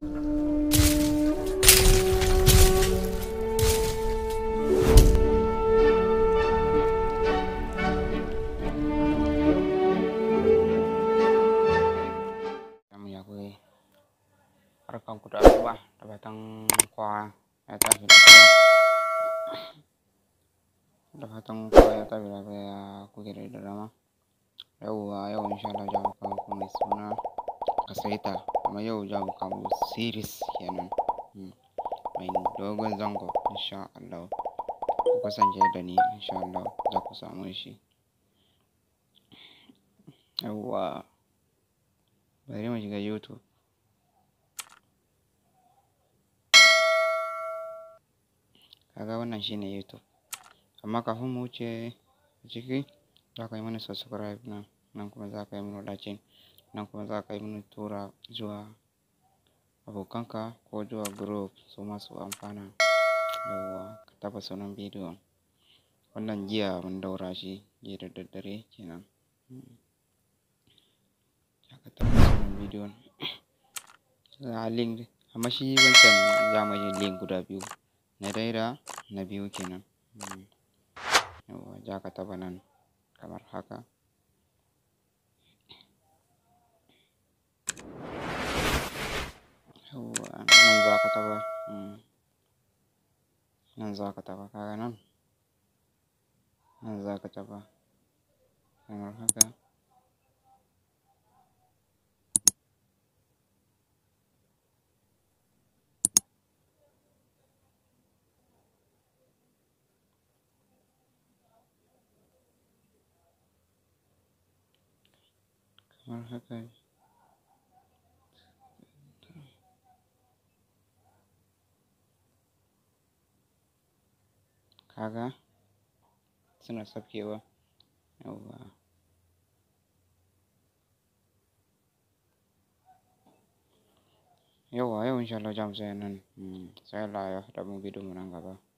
Mu ya kuke? Barkanku da asuba da fatan kowa ya tashi lafiya. Da fatan kowa ya tashi lafiya ya kuke da dama. Yauwa yau insha Allah za mu kawo muku mai suna Kasaita amma yau za mu kawo muku series kenan. Mai dogon zango insha Allah. Ku kasance da ni insha Allah za ku samu shi. Yauwa bari mu shiga YouTube. Kaga wannan shine YouTube. Amma kafin mu wuce ciki za ka yi mana subscribe nan, nan kuma za ka yi mana like, nan kuma za ka yi mana tura zuwa abokanka ko zuwa group su masu amfana. Yauwa ka taɓa sunan bidiyon. Wannan jiya mun ɗaura shi jiya da daddare kenan. Za ka taɓa sunan bidiyon. Za link amma shi wancan za mu yi link guda biyu. Na ɗaya da na biyu kenan. Yauwa za ka taɓa nan kamar haka. Yauwa nan za ka taɓa. Nan za ka taɓa kaga nan. Nan za ka taɓa kamar haka. Kamar haka. Kaga suna saukewa. Yauwa. Yauwa yau insha Allah za mu tsaya nan. Sai Allah ya haɗa mu bidiyon mu nan gaba.